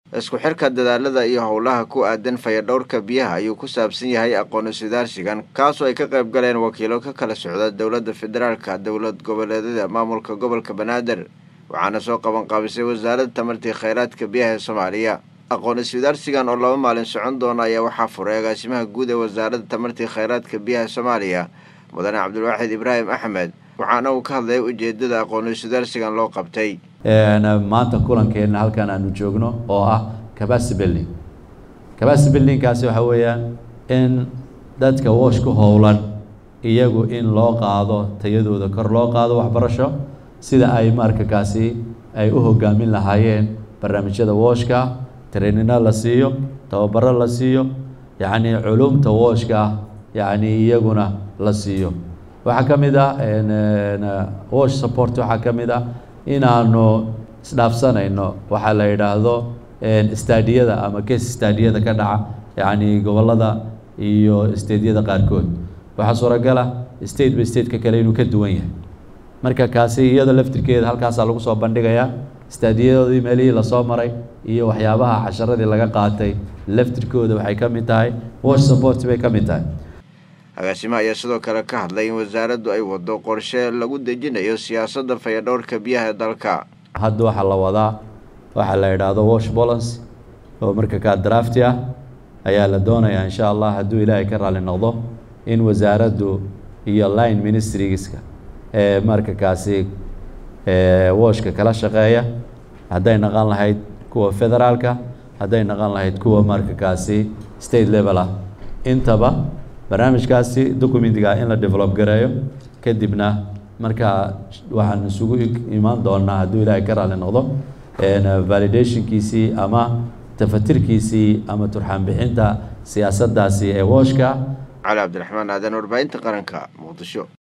isku xirka dadaalada iyo howlaha ku aadan fayadhowrka biyaha ayuu ku saabsan yahay aqoon iswadaarsigan kaasoo ay ka qayb galeen wakiilo ka kala socda dowladda federaalka dowlad goboleedyada maamulka gobolka banaadir waxaana soo qabanqaabisay wasaaradda tamartii kheyraadka biyaha ee soomaaliya aqoon iswadaarsigan oo laba maalin socon doona ayaa waxaa furay agaasimaha guud ee wasaaradda tamartii kheyraadka biyaha soomaaliya mudane cabdilwaaxid ibraahim axmed waxaana uu ka hadlayay ujeedada aqoon iswadaarsigan loo qabtay maanta kulankeena halkan aanu joogno oo ah capacity building capacity buildingkaasi waxa weeyaan in dadka woosh ku howlan iyagu in loo qaado tayadooda kor loo qaado waxbarasho sida ay markakaasi ay u hogaamin lahaayeen barnaamijyada wooshka trainino la siiyo tababaro la siiyo yacni culumta wooshka yacni iyaguna la siiyo waxaa ka mid ah wash support waxaa ka mid ah inaanu isdhaafsanayno waxaa la yidhaahdo stadiyada ama case stadiyada ka dhaca yacni gobollada iyo stadyada qaarkood waxaa suuragala state by stateka kale inuu ka duwan yahay marka kaasi iyada laftirkeeda halkaasaa lagu soo bandhigayaa staadiyadoodii meelihii lasoo maray iyo waxyaabaha casharadii laga qaatay laftirkooda waxay ka mid tahay wash support bay ka mid tahay agaasimaha ayaa sidoo kale ka hadlay in wasaaraddu ay wado qorshe lagu dejinayo siyaasadda fayadhowrka biyaha ee dalka hadda waxaa la wadaa waxaa la yidhaahdo wash bolance oo marka kaa drafti ah ayaa la doonayaa insha allah hadduu ilaahay ka raali noqdo in wasaaraddu iyo line ministrieska ee marka kaasi washka kala shaqeeya hadday naqan lahayd kuwa federaalka hadday naqan lahayd kuwa marka kaasi state level ah intaba barnaamijkaasi documentiga in la develop gareeyo kadibna markaa waxaan isugu imaan doonaa hadduu ilaahay ka raali noqdo validationkiisii ama tafatirkiisii ama turxaan bixinta siyaasaddaasi ee wooshka cali cabdiraxmaan aadan warbaahinta qaranka muqdisho